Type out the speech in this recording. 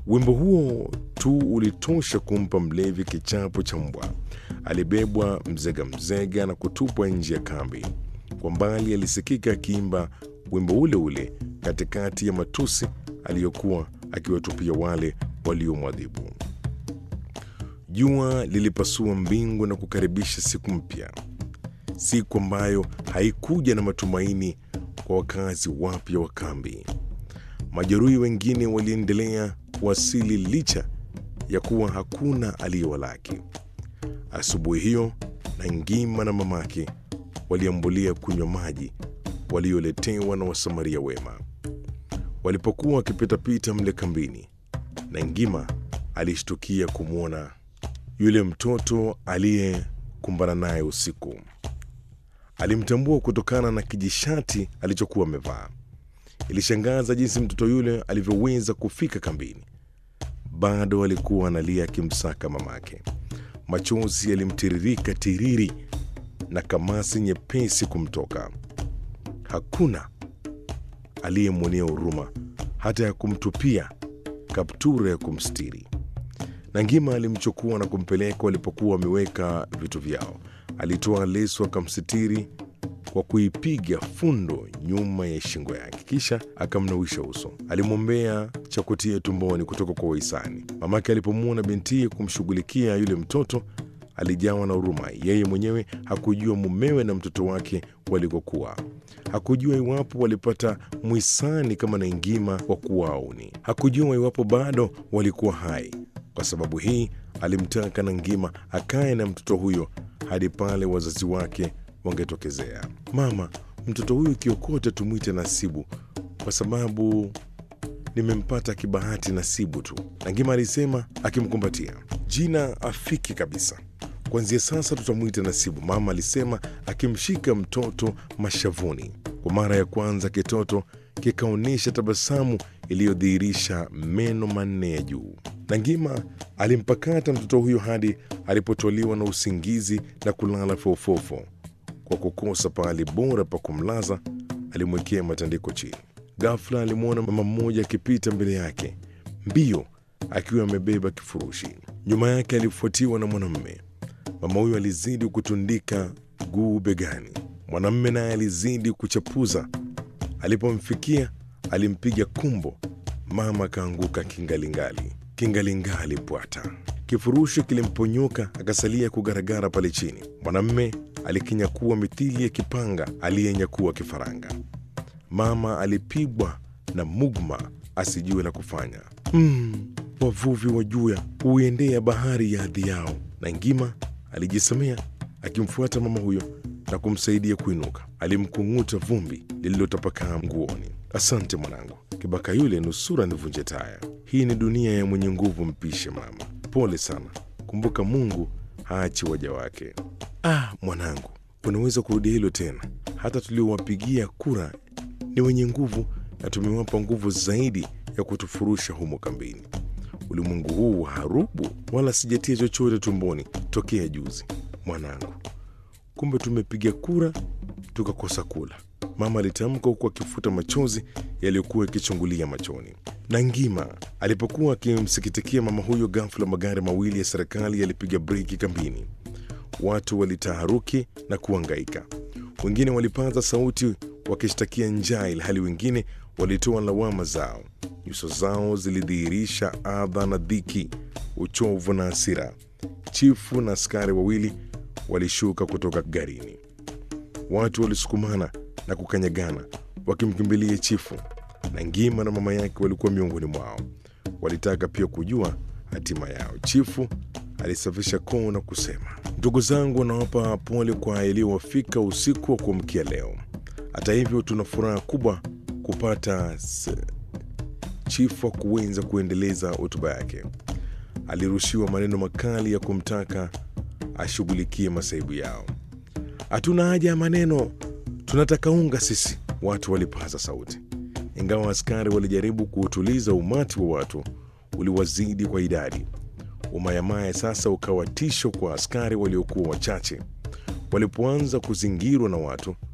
Wimbo huo tu ulitosha kumpa mlevi kichapo cha mbwa. Alibebwa mzega mzega na kutupwa nje ya kambi. Kwa mbali alisikika akiimba wimbo ule ule katikati ya matusi aliyokuwa akiwatupia wale waliomwadhibu. Jua lilipasua mbingu na kukaribisha siku mpya, siku ambayo haikuja na matumaini kwa wakazi wapya wa kambi. Majeruhi wengine waliendelea kuwasili licha ya kuwa hakuna aliyewalaki. Asubuhi hiyo, Nangima na mamake waliambulia kunywa maji walioletewa na wasamaria wema. Walipokuwa wakipitapita mle kambini, Nangima alishtukia kumwona yule mtoto aliyekumbana naye usiku. Alimtambua kutokana na kijishati alichokuwa amevaa. Ilishangaza jinsi mtoto yule alivyoweza kufika kambini. Bado alikuwa analia akimsaka mamake. Machozi yalimtiririka tiriri na kamasi nyepesi kumtoka. Hakuna aliyemwonea huruma hata ya kumtupia kaptura ya kumstiri. Nangima alimchukua na kumpeleka walipokuwa wameweka vitu vyao. Alitoa leso akamsitiri kwa kuipiga fundo nyuma ya shingo yake, kisha akamnawisha uso. Alimwombea cha kutia tumboni kutoka kwa wahisani. Mamake alipomwona bintiye kumshughulikia yule mtoto alijawa na huruma. Yeye mwenyewe hakujua mumewe na mtoto wake walikokuwa. Hakujua iwapo walipata mwisani kama Nangima wa kuwauni. Hakujua iwapo bado walikuwa hai. Kwa sababu hii alimtaka Nangima akae na mtoto huyo hadi pale wazazi wake wangetokezea. Mama, mtoto huyu kiokote tumwite Nasibu kwa sababu nimempata kibahati Nasibu tu, Nangima alisema akimkumbatia. Jina afiki kabisa, kuanzia sasa tutamwita Nasibu, mama alisema akimshika mtoto mashavuni. Kwa mara ya kwanza kitoto kikaonyesha tabasamu iliyodhihirisha meno manne ya juu. Nangima alimpakata mtoto huyo hadi alipotoliwa na usingizi na kulala fofofo. Kwa kukosa pahali bora pa kumlaza, alimwekea matandiko chini. Ghafla alimwona mama mmoja akipita mbele yake mbio, akiwa amebeba kifurushi. Nyuma yake alifuatiwa na mwanamume. Mama huyo alizidi kutundika guu begani, mwanamume naye alizidi kuchapuza. Alipomfikia alimpiga kumbo, mama akaanguka kingalingali, kingalingali pwata. Kifurushi kilimponyoka akasalia kugaragara pale chini. Mwanamume alikinyakua mithili ya kipanga aliyenyakua kifaranga. Mama alipigwa na mugma asijue la kufanya. Mm, wavuvi wa juya huiendea bahari ya hadhi yao. Nangima alijisemea akimfuata mama huyo na kumsaidia kuinuka. Alimkung'uta vumbi lililotapakaa nguoni. Asante mwanangu, kibaka yule nusura nivunje taya. Hii ni dunia ya mwenye nguvu, mpishe mama. Pole sana, kumbuka Mungu haachi waja wake. Ah, mwanangu, unaweza kurudia hilo tena. Hata tuliowapigia kura ni wenye nguvu na tumewapa nguvu zaidi ya kutufurusha humo kambini. Ulimwengu huu harubu, wala sijatia chochote tumboni tokea juzi. Mwanangu, kumbe tumepiga kura tukakosa kula, mama alitamka huku akifuta machozi yaliyokuwa yakichungulia machoni. Nangima alipokuwa akimsikitikia mama huyo, ghafla magari mawili ya serikali yalipiga breki kambini. Watu walitaharuki na kuangaika, wengine walipaza sauti wakishtakia njaa, ilhali wengine walitoa lawama zao. Nyuso zao zilidhihirisha adha na dhiki, uchovu na hasira. Chifu na askari wawili walishuka kutoka garini. Watu walisukumana na kukanyagana wakimkimbilia chifu. Nangima na mama yake walikuwa miongoni mwao. Walitaka pia kujua hatima yao. Chifu alisafisha koo na kusema, ndugu zangu, nawapa pole kwa yaliyowafika usiku wa kuamkia leo. Hata hivyo, tuna furaha kubwa kupata s... Chifu hakuweza kuendeleza hotuba yake. Alirushiwa maneno makali ya kumtaka ashughulikie masaibu yao. Hatuna haja ya maneno, tunataka unga sisi, watu walipaza sauti. Ingawa askari walijaribu kuutuliza, umati wa watu uliwazidi kwa idadi. Umayamaya sasa ukawa tisho kwa askari waliokuwa wachache. Walipoanza kuzingirwa na watu,